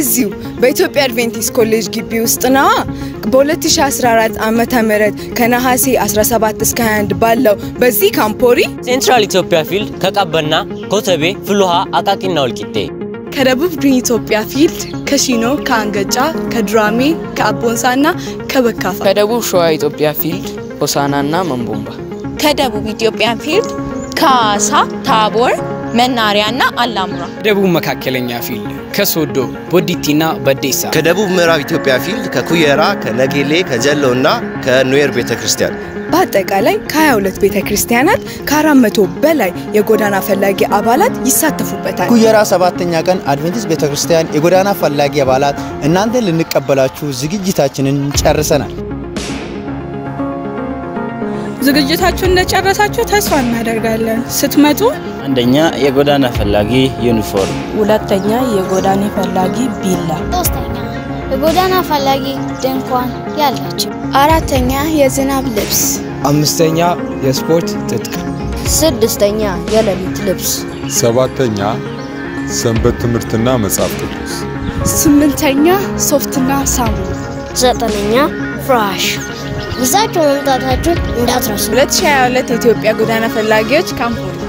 እዚሁ በኢትዮጵያ አድቬንቲስት ኮሌጅ ግቢ ውስጥ ነዋ። በ2014 ዓመተ ምህረት ከነሐሴ 17 እስከ 21 ባለው በዚህ ካምፖሪ ሴንትራል ኢትዮጵያ ፊልድ ከቀበና፣ ኮተቤ፣ ፍልውሃ፣ አቃቂና ወልቂጤ ከደቡብ ግሪን ኢትዮጵያ ፊልድ ከሺኖ፣ ከአንገጫ፣ ከዱራሜ፣ ከአቦንሳና ከበካፋ ከደቡብ ሸዋ ኢትዮጵያ ፊልድ ሆሳናና መንቦምባ ከደቡብ ኢትዮጵያ ፊልድ ከሐዋሳ፣ ታቦር፣ መናሪያና አላሙራ ደቡብ መካከለኛ ፊልድ ከሶዶ ቦዲቲና በዴሳ ከደቡብ ምዕራብ ኢትዮጵያ ፊልድ ከኩየራ፣ ከነጌሌ፣ ከጀሎና ከኑዌር ቤተ ክርስቲያን በአጠቃላይ ከ22 ቤተ ክርስቲያናት ከ400 በላይ የጎዳና ፈላጊ አባላት ይሳተፉበታል። ኩየራ ሰባተኛ ቀን አድቬንቲስት ቤተ ክርስቲያን የጎዳና ፈላጊ አባላት እናንተን ልንቀበላችሁ ዝግጅታችንን ጨርሰናል። ዝግጅታችሁን እንደጨረሳችሁ ተስፋ እናደርጋለን። ስትመጡ አንደኛ የጎዳና ፈላጊ ዩኒፎርም፣ ሁለተኛ የጎዳና ፈላጊ ቢላ፣ ሶስተኛ የጎዳና ፈላጊ ድንኳን ያላቸው፣ አራተኛ የዝናብ ልብስ፣ አምስተኛ የስፖርት ትጥቅ፣ ስድስተኛ የሌሊት ልብስ፣ ሰባተኛ ሰንበት ትምህርትና መጽሐፍ ቅዱስ፣ ስምንተኛ ሶፍትና ሳሙና፣ ዘጠነኛ ፍራሽ ይዛችሁ መምጣታችሁን እንዳትረሱ። 2022 የኢትዮጵያ ጎዳና ፈላጊዎች ካምፖኒ